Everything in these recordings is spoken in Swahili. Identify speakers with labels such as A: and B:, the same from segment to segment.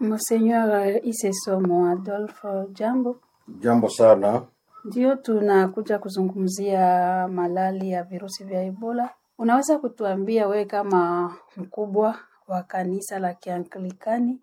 A: Monseigneur Isesomo Adolphe, jambo.
B: Jambo sana.
A: Ndio tunakuja kuzungumzia malali ya virusi vya Ebola. Unaweza kutuambia wewe kama mkubwa wa kanisa la Kianglikani,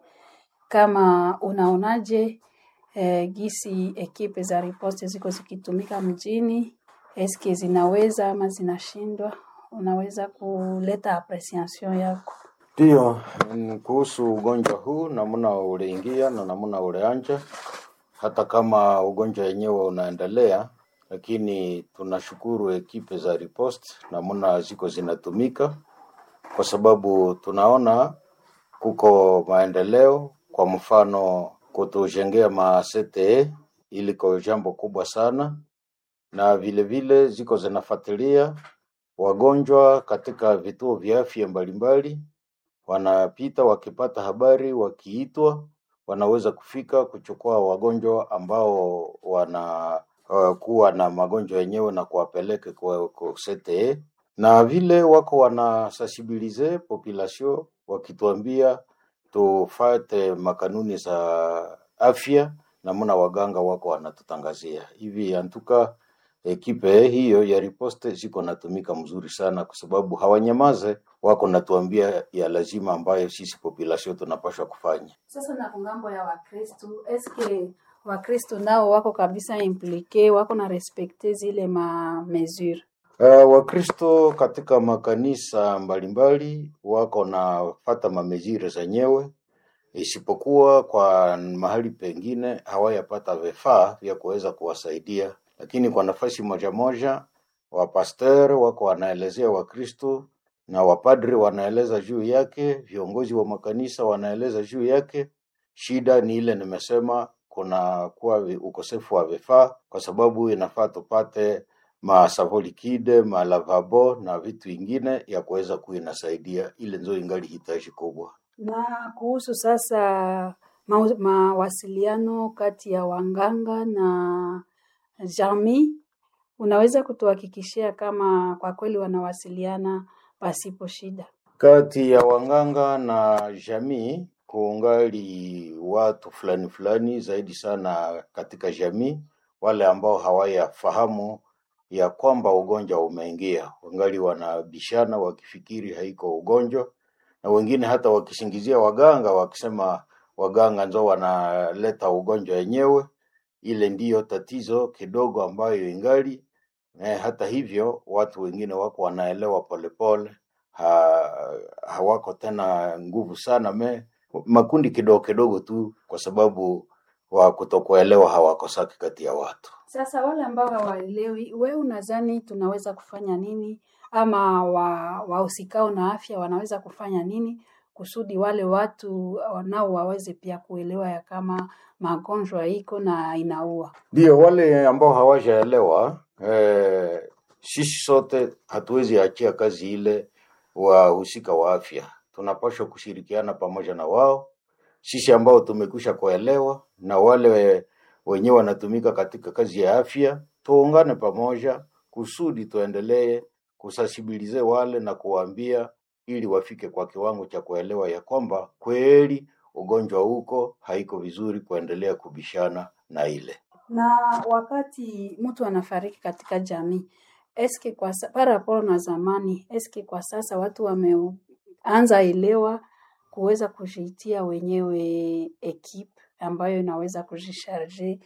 A: kama unaonaje eh, gisi ekipe za riposte ziko zikitumika mjini, eske zinaweza ama zinashindwa? Unaweza kuleta apreciation yako?
B: Ndiyo, mm, kuhusu ugonjwa huu namna uliingia na namna ulianja, hata kama ugonjwa wenyewe unaendelea, lakini tunashukuru ekipe za riposte namna ziko zinatumika, kwa sababu tunaona kuko maendeleo. Kwa mfano, kutujengea ma CTE iliko jambo kubwa sana, na vile vile ziko zinafuatilia wagonjwa katika vituo vya afya mbalimbali wanapita wakipata habari, wakiitwa wanaweza kufika kuchukua wagonjwa ambao wana uh, kuwa na magonjwa yenyewe na kuwapeleka kwa, kwa CTE na vile wako wana sensibilize population wakituambia tufate makanuni za afya, namna waganga wako wanatutangazia hivi. Antuka ekipe hiyo ya riposte ziko natumika mzuri sana, kwa sababu hawanyamaze, wako natuambia ya lazima ambayo sisi population tunapaswa kufanya.
A: Sasa na kungambo ya Wakristu, eske Wakristu nao wako kabisa implike, wako na respekte zile ma mesure?
B: Uh, Wakristo katika makanisa mbalimbali wako na fata mamezire zenyewe, isipokuwa kwa mahali pengine hawayapata vifaa vya kuweza kuwasaidia, lakini kwa nafasi moja moja wapasteur wako wanaelezea Wakristo na wapadri wanaeleza juu yake, viongozi wa makanisa wanaeleza juu yake. Shida ni ile nimesema, kuna kuwa vi- ukosefu wa vifaa, kwa sababu inafaa tupate masavo likide, malavabo na vitu ingine ya kuweza kuwa inasaidia, ile nzo ingali hitaji kubwa.
A: Na kuhusu sasa ma- mawasiliano kati ya wanganga na jamii, unaweza kutuhakikishia kama kwa kweli wanawasiliana pasipo shida?
B: Kati ya wanganga na jamii kuungali watu fulani fulani zaidi sana katika jamii, wale ambao hawayafahamu ya kwamba ugonjwa umeingia, wangali wanabishana wakifikiri haiko ugonjwa, na wengine hata wakisingizia waganga wakisema waganga ndio wanaleta ugonjwa wenyewe. Ile ndiyo tatizo kidogo ambayo ingali eh, hata hivyo watu wengine wako wanaelewa polepole ha, hawako tena nguvu sana me makundi kidogo kidogo tu, kwa sababu wa kutokuelewa hawakosaki kati ya watu.
A: Sasa wale ambao hawaelewi, wewe unadhani tunaweza kufanya nini, ama wa wahusikao na afya wanaweza kufanya nini kusudi wale watu nao waweze pia kuelewa ya kama magonjwa iko na inaua?
B: Ndio wale ambao hawajaelewa eh, sisi sote hatuwezi achia kazi ile wahusika wa afya, tunapaswa kushirikiana pamoja na wao, sisi ambao tumekwisha kuelewa na wale wenyewe wanatumika katika kazi ya afya, tuungane pamoja kusudi tuendelee kusasibilize wale na kuwaambia ili wafike kwa kiwango cha kuelewa ya kwamba kweli ugonjwa huko haiko vizuri kuendelea kubishana na ile.
A: Na wakati mtu anafariki katika jamii, eske kwa sa- par rapport na zamani, eske kwa sasa watu wameanza elewa kuweza kujiitia wenyewe ekipe ambayo inaweza kujisharge